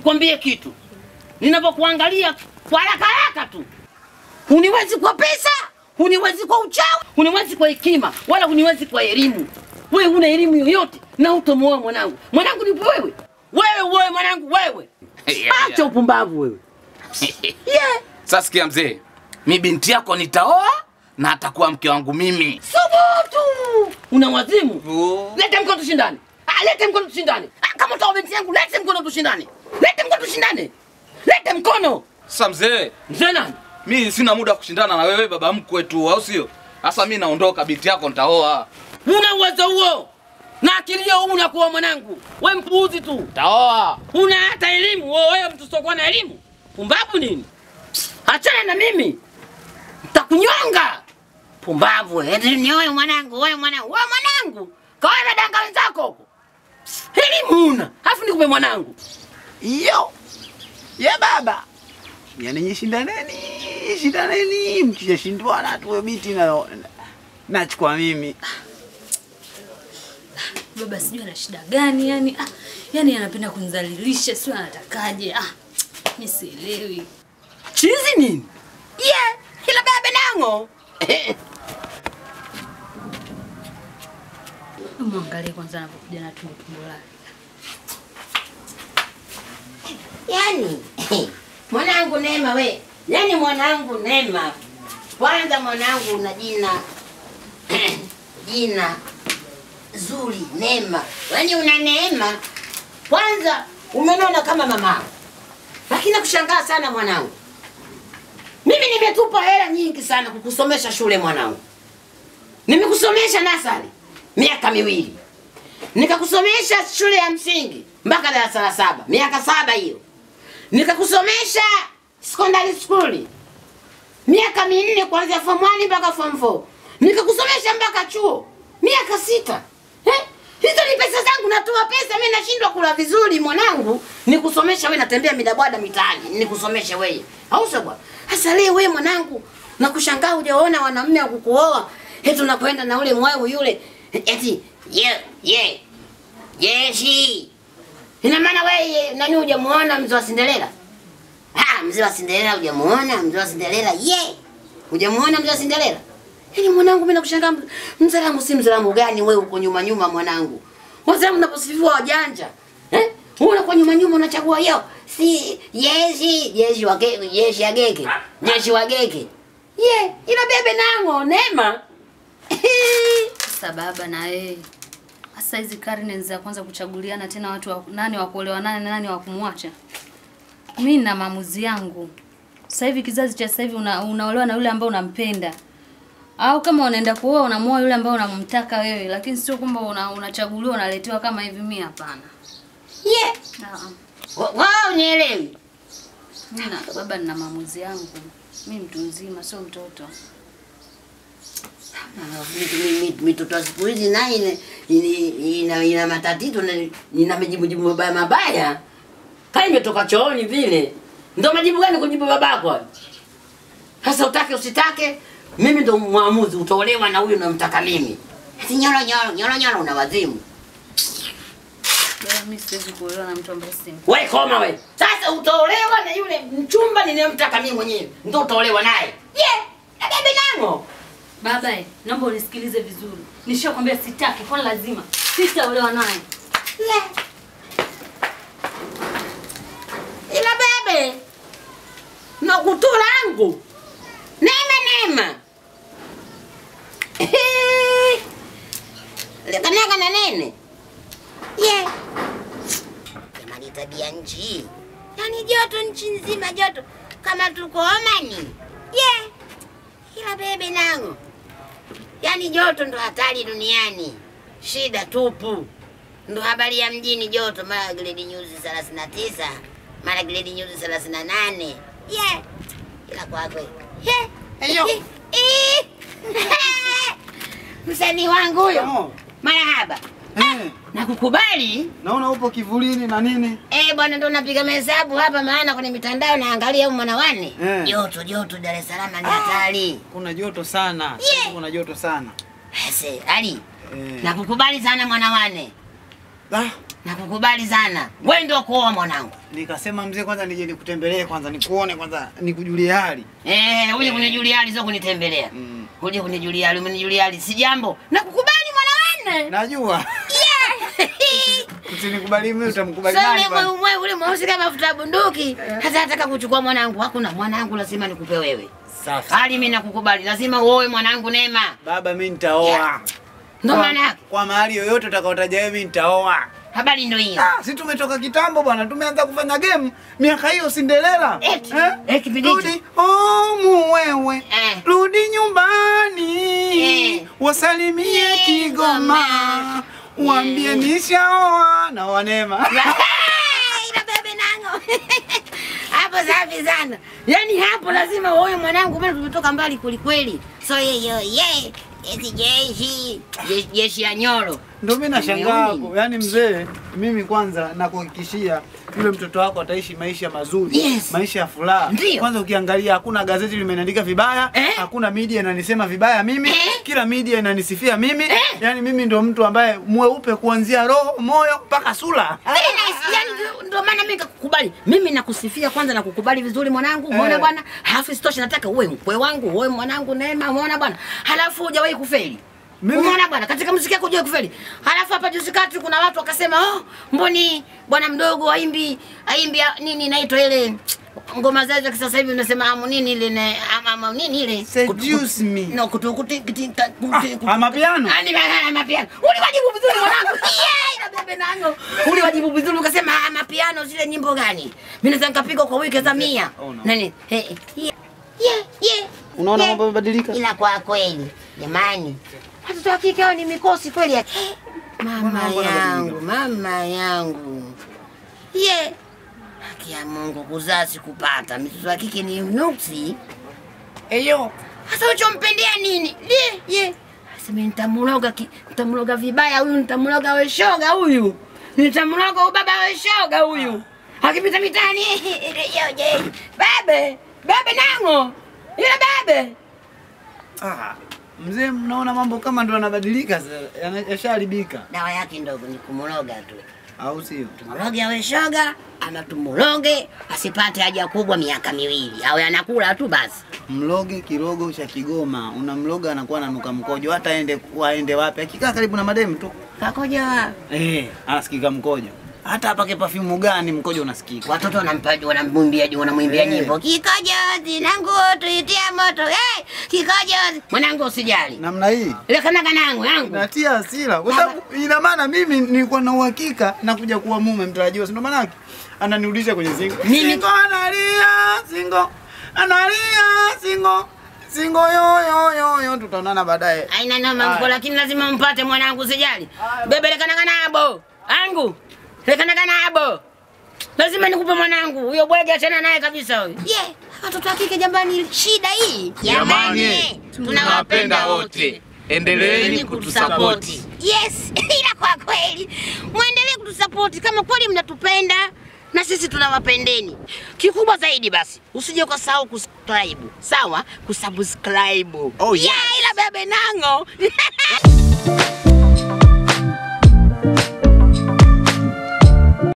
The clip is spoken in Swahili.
nikwambie kitu, ninavyokuangalia kwa haraka haraka tu, huniwezi kwa pesa, huniwezi kwa uchawi, huniwezi kwa hekima, wala huniwezi kwa elimu. Wewe huna elimu yoyote na utomoa mwanangu. Mwanangu ni wewe, wewe, wewe mwanangu, wewe. Yeah, Acha upumbavu wewe. Yeah. Sasa sikia mzee, mi binti yako nitaoa na atakuwa mke wangu mimi. Subutu! Una wazimu? Oh. Lete mkono tushindane. Ah, lete mkono tushindane. Ah, kama utaoa binti yangu, lete mkono tushindane. Lete mkono tushindane. Lete mkono. Sasa mzee, Mzee nani? mi sina muda wa kushindana na wewe baba mkwe tu, au sio? Sasa mi naondoka, binti yako nitaoa. Una uwezo huo na akili hiyo una kuwa mwanangu. We mpuuzi tu, Taoa. una hata elimu wewe. Wewe mtu usiokuwa na elimu, pumbavu nini? Achana na mimi, ntakunyonga. Pumbavu wewe. eti ni wewe mwanangu, wewe mwanangu, wewe mwanangu, kawa na danga wenzako huko. Elimu una, alafu nikupe mwanangu. Yo. Ya baba. Yaani nyinyi shindaneni, shindaneni, mkishashindwana tu biti na nachukua mimi. Baba sijui ana shida gani yani, ah, yani anapenda kunizalilisha, sio anatakaje? Ah, mimi sielewi. Chizi nini? Yeah, ila baba nango. Mwangalie kwanza anapokuja na tumbo tumbo lake. Yaani mwanangu Neema we, yaani mwanangu Neema, kwanza mwanangu una jina jina zuri Neema, yaani una neema. Kwanza umenona kama mamao, lakini nakushangaa sana mwanangu. Mimi nimetupa hela nyingi sana kukusomesha shule mwanangu, nimekusomesha nasari miaka miwili nikakusomesha shule ya msingi mpaka darasa la saba miaka saba hiyo nikakusomesha secondary school miaka minne kuanzia form 1 mpaka form 4 nikakusomesha mpaka chuo miaka sita eh? hizo ni pesa zangu natoa pesa mi nashindwa kula vizuri mwanangu nikusomesha we natembea midabwada mitaani nikusomeshe weye au sio bwana hasa leo wewe mwanangu nakushangaa hujaona wanamume wa kukuoa eti unakwenda na ule mweu yule eti ye ye jeshi ina maana wewe nani hujamuona mzee wa Cinderella? Ah, mzee wa Cinderella hujamuona mzee wa Cinderella? Ye. Hujamuona mzee wa Cinderella? Yaani mwanangu mimi nakushangaa mzalamu si mzalamu gani wewe uko nyuma nyuma mwanangu. Wazalamu unaposifiwa wajanja. Eh? Wewe unakuwa nyuma nyuma unachagua yao. Si jeshi, jeshi wa geke, jeshi ya geke. Jeshi wa geke. Ye, ila bebe nango Neema. Sasa baba na wewe sasa hizi karne za kwanza kuchaguliana tena watu wa, nani wa kuolewa nani na nani wa kumwacha. Mimi na maamuzi yangu. Sasa hivi kizazi cha sasa hivi una, unaolewa na yule ambaye unampenda. Au kama unaenda kuoa unamuoa yule ambaye unamtaka wewe, lakini sio kwamba una, unachaguliwa unaletewa kama hivi. Mimi hapana. Ye. Ah, Wao nielewi. Mimi na baba nina maamuzi yangu. Mimi mtu mzima sio mtoto. mitoto ya siku hizi naye ina, ina, ina, ina matatizo na ina majibujibu mabaya mabaya, kama imetoka chooni vile. Ndo majibu gani kujibu babako hayo? Sasa utake usitake, mimi ndo mwamuzi, utaolewa na huyu namtaka mimi. Ati nyoro nyoro nyoro nyoro, una wazimu Baba mimi siwezi kuolewa na mtu ambaye si we, koma we. Sasa utaolewa na yule mchumba ninayemtaka mimi mwenyewe, ndo utaolewa naye. Ye, na bebe nango Baba, eh, naomba unisikilize vizuri. Nishakwambia sitaki, kwa lazima sitaolewa naye. Le. Ila bebe na kutu langu nema nema lekanaga na nene ye jamani, tabia nchi yani joto nchi nzima joto kama tuko Omani ye ila bebe nangu yani joto ndo hatari duniani, shida tupu ndo habari ya mjini joto, mara gredi nyuzi 39 mara gredi nyuzi 38 yeah. Ila kwakwe yeah. Eyo. Eh. msanii wangu huyo, Oh. marahaba, Eh, nakukubali naona upo kivulini na nini? Eh, bwana ndo napiga mahesabu hapa, maana kwenye mitandao naangalia huyu mwanawane Eh. joto joto, Dar es Salaam ni hatari. Kuna joto sana. Yeah. Sasa Kuna joto sana. Ese, Ali, Eh. nakukubali sana mwanawane. Ah, nakukubali sana. Wewe ndio kuoa mwanangu. Nikasema mzee, kwanza nije nikutembelee kwanza, nikuone kwanza, nikujulie hali. Eh, uje kunijulia hali sio kunitembelea. Mm. Uje kunijulia hali, umenijulia hali si jambo. Nakukubali mwana wanne. Najua usinikubali mimi, utamkubali Sasa nani ule bwana? mwe mwe ule mweusi kama mafuta ya bunduki. Hata nataka kuchukua mwanangu. Hakuna mwanangu lazima nikupe wewe. Safi. Hali mimi nakukubali. Lazima uoe mwanangu Neema. Baba, mimi nitaoa. Ndio Kwa- maana yake. Kwa mahali yoyote utakaotaja wewe, mimi nitaoa. Habari ndio hiyo. Ah, si tumetoka kitambo bwana, tumeanza kufanya game miaka hiyo Cinderella. Eti, eh, kipindi hicho. Rudi home wewe, Eh. rudi nyumbani, Eh. wasalimie Kigoma, waambie nishaoa na wanema. Ila bebe nango. Hapo safi sana. Yaani hapo lazima uoe mwanangu, maana tumetoka mbali kwelikweli. So yeyo ye. Eti jeshi. Je- Jeshi ya nyoro. Ndio mimi nashangaa Umeoni? hapo. Yaani mzee, mimi kwanza nakuhakikishia yule mtoto wako ataishi maisha mazuri, Yes. maisha ya furaha. Ndio. Kwanza ukiangalia hakuna gazeti limeniandika vibaya, Eh? hakuna media inanisema vibaya mimi, Eh? kila media inanisifia mimi. Eh? Yaani mimi ndo mtu ambaye mweupe kuanzia roho, moyo mpaka sura. Very nice. Yaani ndio- ndio maana mimi nikakukubali. Mimi nakusifia kwanza na kukubali vizuri mwanangu. Umeona Eh. bwana? Halafu isitoshe nataka uwe mkwe wangu, uwe mwanangu Neema, umeona bwana? Halafu hujawahi kufeli. Mimi- Umeona bwana, katika muziki yako hujawahi kufeli. Halafu hapa juzi kati kuna watu wakasema, "Oh, mboni bwana mdogo aimbi aimbi ya- nini inaitwa ile ngoma zao za kisasa hivi unasema amu nini ile na ama, ama nini ile Seduce me. no kutu kutu kutu Ah, amapiano? Ani ma- mapiano. Uliwajibu vizuri mwanangu. Yeah, ina bebe nango. Uliwajibu vizuri ukasema ah, mapiano zile nyimbo gani? Mimi naweza nikapiga kwa wiki za mia. Oh, no. Nani? Eh, eh, yeah. Yeah, yeah. Unaona yeah. mambo yamebadilika? Ila kwa kweli, jamani. Watoto wa kike hao ni mikosi kweli ya. Mama Mbona mambo yangu, mama yangu. Ye. Haki ya Mungu kuzaa sikupata. Mtoto wa kike ni nuksi. Eyo. Sasa uchompendea nini? Ye, ye. Sema nitamloga ki, nitamloga vibaya huyu, nitamloga we shoga huyu. Nitamloga huyu baba we shoga huyu. Akipita mitani. Yo je. Babe, babe nango. Yule babe. Ah, mzee, mnaona mambo kama ndo yanabadilika sasa, yana- yashaharibika, Dawa yake ndogo ni kumloga tu. au sio? Tumloge awe shoga ama tumuloge asipate haja kubwa miaka miwili. Awe anakula tu basi. Mloge kirogo cha Kigoma, unamloga anakuwa ananuka mkojo, hata aende waende wapi, akikaa karibu na mademu tu Kakoja eh, anasikika mkojo. Hata apake perfume gani, mkojo unasikika. watoto wanampa wanamwimbia wanamwimbia Eh. nyimbo kikojozi nangu tuitia moto hey, kikojozi mwanangu usijali Namna hii ile kanaga nangu yangu natia hasira, kwa sababu ina maana mimi nilikuwa na uhakika nakuja kuwa mume mtarajiwa, si ndo maana yake ananirudisha kwenye singo. Mimi- Singo analia, singo analia, singo singo yo yo yo yo, tutaonana baadaye. aina noma mko Aya. lakini lazima mpate mwanangu usijali bebe le kanaga nabo angu le kanaga nabo lazima nikupe mwanangu huyo bwege achana naye kabisa huyo yeah. watoto wa kike jambani shida hii Jamani, tunawapenda wote. Endeleeni kutusapoti. Yes, ila kwa kweli mwendelee kutusapoti kama kweli mnatupenda na sisi tunawapendeni. Kikubwa zaidi basi, usije ukasahau kusubscribe. Sawa? Kusubscribe. Oh, yes. Yeah, ila bebe nango.